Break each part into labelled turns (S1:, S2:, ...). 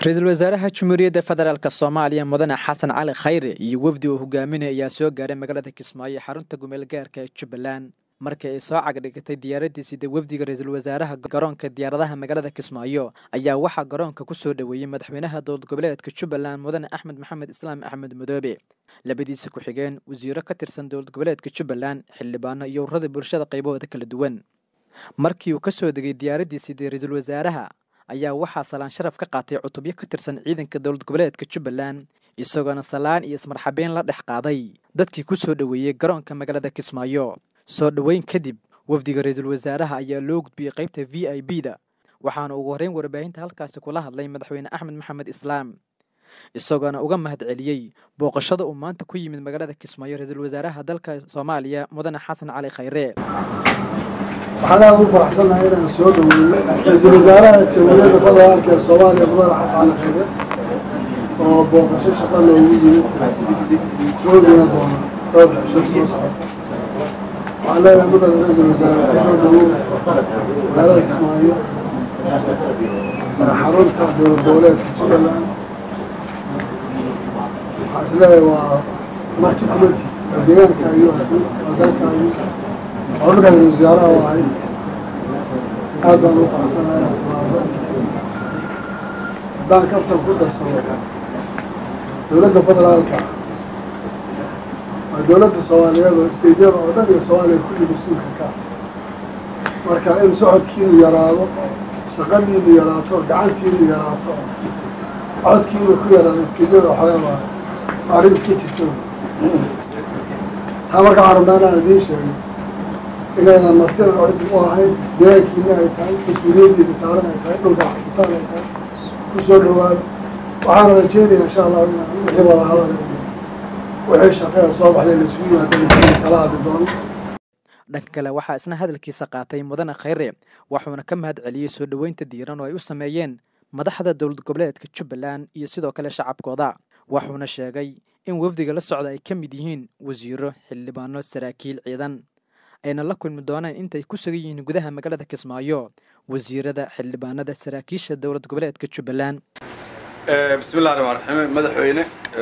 S1: ra-iisul wasaaraha jamhuuriyadda federaalk soomaaliya mudane xasan cali khayre iyo wefdi uu hogaaminaya ayaa soo gaaray magaalada kismaayo xarunta gumeel gaarka ee jubbaland markii ay soo cagdhigatay diyaaraddii sida wefdiga ra-iisul wasaaraha garoonka diyaaradaha magaalada kismaayo ayaa waxaa garoonka ku soo dhoweeyey madaxweynaha dowlad goboleedka jubbaland mudane axmed maxamed islaam axmed madoobe labadiisa ku-xigeen wasiiro ka tirsan dowlad goboleedka jubbaland xildhibaano iyo ururada bulshada qaybahooda kala duwan markii uu ka soo degay diyaaraddii sidii ra-iisul wasaaraha ayaa waxaa salaan sharaf ka qaatay cutubyo ka tirsan ciidanka dowlad goboleedka jubbaland isagoona salaan iyo ismarxabeyn la dhex qaaday dadkii ku soo dhoweeyey garoonka magaalada kismaayo soo dhoweyn kadib wafdiga ra-iisul wasaaraha ayaa loo gudbiyey qaybta v i b da waxaana ugu horreyn warbaahinta halkaasi kula hadlay madaxweyne axmed maxamed islaam isagoona uga mahad celiyey booqashada uu maanta ku yimid magaalada kismaayo ra-iisul wasaaraha dalka soomaaliya mudane xasan cali khayre
S2: waxaan aada ugu faraxsannahay inaan soo dhoweyno ra-iisul wasaaraha jamhuuriyadda federaalka ee soomaaliya mudane xasan cali khayre oo booqasho shaqo loogu yimid joogina doona dhowr cisho soo socota waxaan leenahay mudane ra-iisul wasaare kusoo dhowow magaalada kismaayo xarunta dowlad goboleedka jubbaland waxaan isleeyahay waa marti committee waa deegaankaagi waa dalkaagi oo dhulka ra-iisul wasaaraha u ahay aad baan ugu faraxsanahay inaan timaado haddaan kaftan ku darsado dowladda federaalka waa dowladda soomaaliyeed oo isteydyada oo dhan iyo soomaaliya kulli mas-uulka ka marka in socodkiinu yaraado shaqadiinu yaraato gacantiinu yaraato codkiinu ku yaraado isteydyada waxoogaa waa arrin iska jirto taa marka waxaan rabnaa inaan idiin sheegay inaynan martina cid u ahayn deegaankiina ay tahay mas-uuliyaddiina saaran ay tahay dhulka xaqitaan ay tahay ku soo dhowaado waxaana rajeynayaa insha allahu inaan wixii wada hadaleyno wixii shaqeea soo baxday la isugu yimaado kala hadli doono
S1: dhanka kale waxaa isna hadalkiisa qaatay mudane khayre wuxuuna ka mahad celiyey soo dhoweynta diiran oo ay u sameeyeen madaxda dowlad goboleedka jubbaland iyo sidoo kale shacabkooda wuxuuna sheegay in wafdiga la socda ay ka mid yihiin wasiiro xildhibaano saraakiil ciidan ayna la kulmi doonaan intay ku sugan yihiin gudaha magaalada kismaayo wasiirada xildhibaanada saraakiisha dowlad goboleedka jubbaland
S3: bismillahi raxmaan raxiim madaxweyne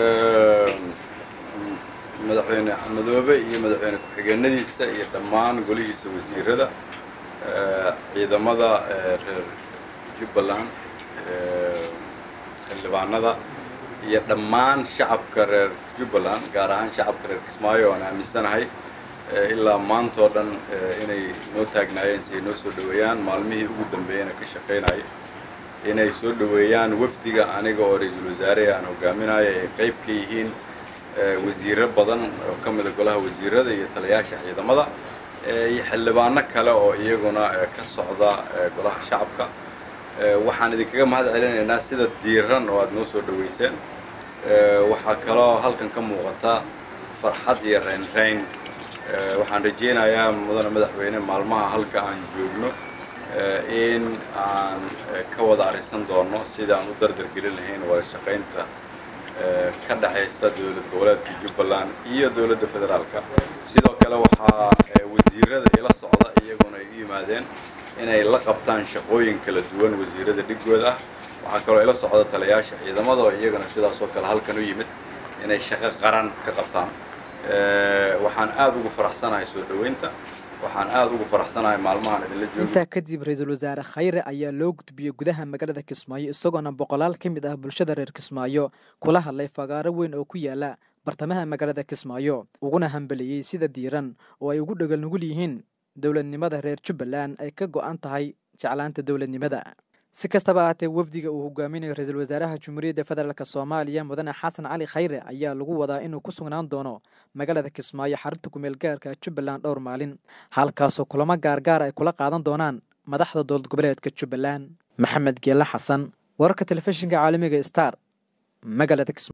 S3: madaxweyne madoobe iyo madaxweyne ku-xigeenadiisa iyo dhammaan golihiisa wasiirada ciidamada reer jubbaland xildhibaanada iyo dhammaan shacabka reer jubbaland gaar ahaan shacabka reer kismaayo oan aaminsanahay ilaa maantoo dhan inay noo taagnaayeen si ay noo soo dhoweeyaan maalmihii ugu dambeeyana ka shaqaynaya inay soo dhoweeyaan wafdiga aniga oo ra-iisul wasaare aan hogaaminayo ay qayb ka yihiin wasiiro badan oo ka mida golaha wasiirada iyo talayaasha ciidamada iyo xildhibaano kale oo iyaguna ka socda golaha shacabka waxaan idinkaga mahad celinaynaa sida diiran oo aada noo soo dhoweyseen waxaa kaloo halkan ka muuqata farxad iyo raynrayn waxaan rajeynayaa mudane madaxweyne maalmaha halka aan joogno in aan ka wada arisan doono sida aan u dardargelin lahayn wada shaqaynta ka dhexaysa dowlad goboleedka jubbaland iyo dowladda federaalka sidoo kale waxaa wasiirada ila socda iyaguna ay u yimaadeen inay la qabtaan shaqooyin kala duwan wasiirada dhigooda ah waxaa kaloo ila socda talayaasha ciidamada oo iyagana sidaasoo kale halkan u yimid inay shaqo qaran ka qabtaan waxaan aada ugu faraxsanahay soo dhoweynta waxaan aada ugu faraxsanahay maalmahan idinla joogo
S1: intaa kadib ra-iisul wasaare khayre ayaa loo gudbiyey gudaha magaalada kismaayo isagoona boqolaal ka mid ah bulshada reer kismaayo kula hadlay fagaaro weyn oo ku yaala bartamaha magaalada kismaayo uguna hambeliyey sida diiran oo ay ugu dhegal nugul yihiin dowladnimada reer jubbaland ay ka go-an tahay jeclaanta dowladnimada si kastaba ahaatee wafdiga uu hogaaminayo ra-iisul wasaaraha jamhuuriyadda federaalk soomaaliya mudane xasan cali khayre ayaa lagu wadaa inuu ku sugnaan doono magaalada kismaayo xarunta kumeel gaarka jubbaland dhowr maalin halkaasoo kulamo gaargaar ay kula qaadan doonaan madaxda dowlad goboleedka jubbaland maxamed geele xasan wararka telefishinka caalamiga star magaalada